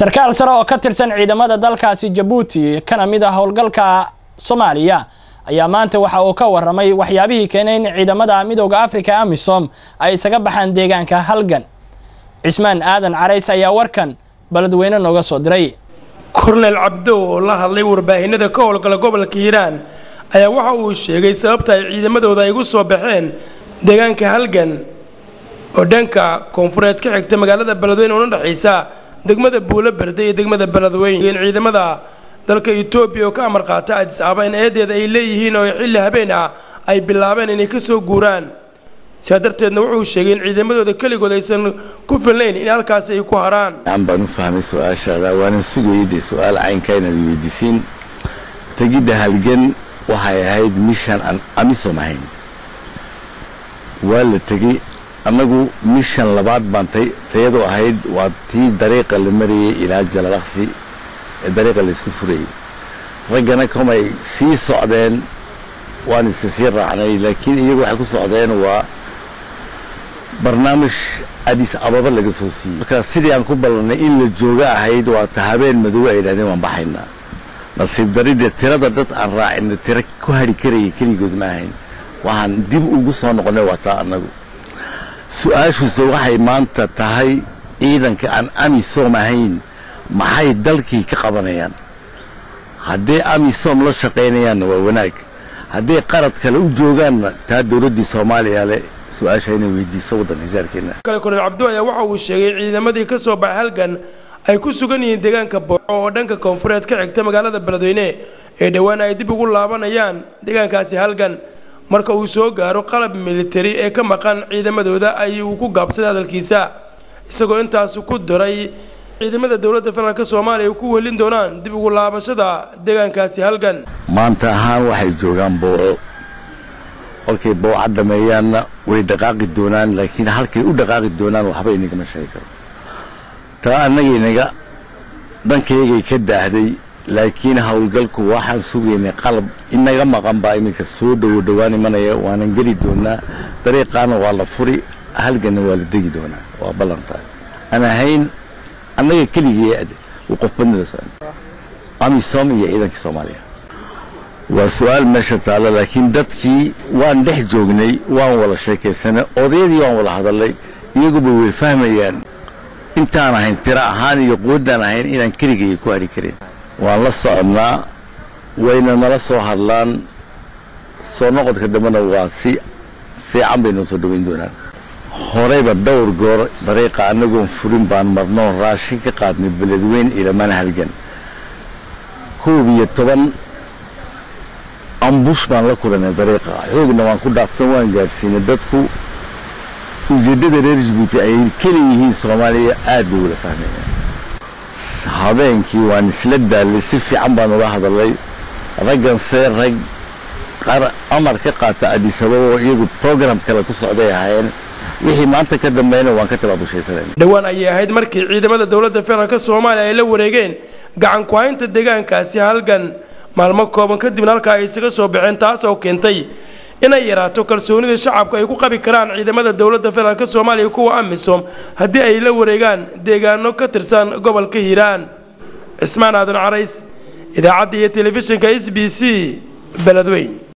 sarkaal sare oo ka tirsan ciidamada dalkaasi jabuuti kana mid ah howlgalka soomaaliya ayaa maanta waxa uu ka waramay waxyaabihii keenay in ciidamada midooda africa amisom ay isaga baxaan deegaanka halgan cismaan aadan carays ayaa warkan beledweyne nooga soo diray kornel cabdow oo la hadlay warbaahinada ka howlgala gobolka hiiraan ayaa waxa uu sheegay sababta ay ciidamadooda ay ugu soo baxeen deegaanka halgan oo dhanka koonfureed ka xigta magaalada beledweyne una dhexaysa degmada buulo berde iyo degmada beledweyne in ciidamada dalka etoobiya oo ka amar qaata adis ababa in eedeeda ay leeyihiin oo xilli habeen ah ay bilaabeen inay ka soo guuraan sidaa darteedna wuxuu sheegay in ciidamadooda keligood aysan ku filnayn in halkaasi ay ku haraan aan baan u fahmay su-aashaada waanan sugayay dee su-aal caynka inaad weydiisiin tegidda halgan waxay ahayd mishan aan amisom ahayn waa la tegey annagu mishan labaad baan tayadu ahayd waa tii dariiqa la marayay ilaa jalalaqsi ee dariiqa laysku furayay raggana komay sii socdeen waan isa sii raacnay laakiin iyagu waxay ku socdeen waa barnaamij adis ababa laga soo siiyey marka sidii aan ku ballannay in la jooga ahayd waa ta habeen madow ay idhahdeen waan baxaynaa nasiib daridee tirada dad aan raacina tiro ku hari karaya keligood ma ahayn waxaan dib ugu soo noqonnay waa taa annagu su-aashuuse waxay maanta tahay ciidanka aan amisom ahayn maxay dalkii ka qabanayaan hadday amisom la shaqaynayaanna waa wanaag hadday qarad kale u joogaanna taa dowladdii soomaaliya leh su-aasha inay weydiiso waddanka jaarkeenna kale kornel cabdo ayaa waxa uu sheegay ciidamadii ka soo baxay halgan ay ku sugan yihiin deegaanka booco oo dhanka koonfureed ka xigta magaalada beledweyne ee dhowaan ay dib ugu laabanayaan deegaankaasi halgan marka uu soo gaaro qalab militari ee ka maqan ciidamadooda ayuu ku gaabsaday hadalkiisa isagoo intaasu ku daray ciidamada dowladda federaalk soomaaliya ay ku welin doonaan dib ugu laabashada deegaankaasi halgan maanta ahaan waxay joogaan booco kolkay booca dhameeyaanna way dhaqaaqi doonaan laakiin halkay u dhaqaaqi doonaan waxba inagama sheegi karo taa annagaynaga dhankaygay ka daahday laakiin howlgalku waxaan sugaynay qalab inaga maqan baa iminka soo dhowo dhowaan imanaya waanan geli doonaa dariiqaana waa la furi halganna waa la degi doonaa waa ballantahay aan ahayn annaga keligii uu qof badnala socon amisom iyo ciidankii soomaaliya waa su-aal meesha taalla laakiin dadkii waan dhex joognay waan wada sheekaysanay odayadii waan wada hadalnay iyaguba way fahmayaan intaan ahayn tiro ahaan iyo quwaddaan ahayn inaan keligaya ku hadhi karin waan la soconnaa wayna nala soo hadlaan soo noqodka dambena waa si fiican bay noo soo dhoweyn doonaan horeyba dhowr goor dariiqa annagoon furin baan marnoo raashin ka qaadnay beledweyn ilamana halgan koob iyo toban ambush baan la kulanay dariiqa xoogna waan ku dhaaftan waan gaadhsiinay dadku ujeeddada reer jabuuti ay keliyihiin soomaaliya aad bay wala fahmayaan habeenkii waan isla daallay si fiican baan ula hadalay ragganse rag amar ka qaata adisababa oo iyagu program kale ku socday ahaayeen wixii maanta ka dambeeyna waan ka tabaabushaysanayna dhowaan ayay ahayd markii ciidamada dowladda federaalk soomaaliya ay la wareegeen gacan ku-haynta deegaankaasi halgan maalmo kooban kadibna halkaa ay isaga soo baxeen taas oo keentay inay yaraato kalsoonida shacabku ay ku qabi karaan ciidamada dowladda federaalk soomaaliya kuwa amisom haddii ay la wareegaan deegaano ka tirsan gobolka hiiraan cismaan aadan carays idaacadda iyo telefishinka s b c beledweyn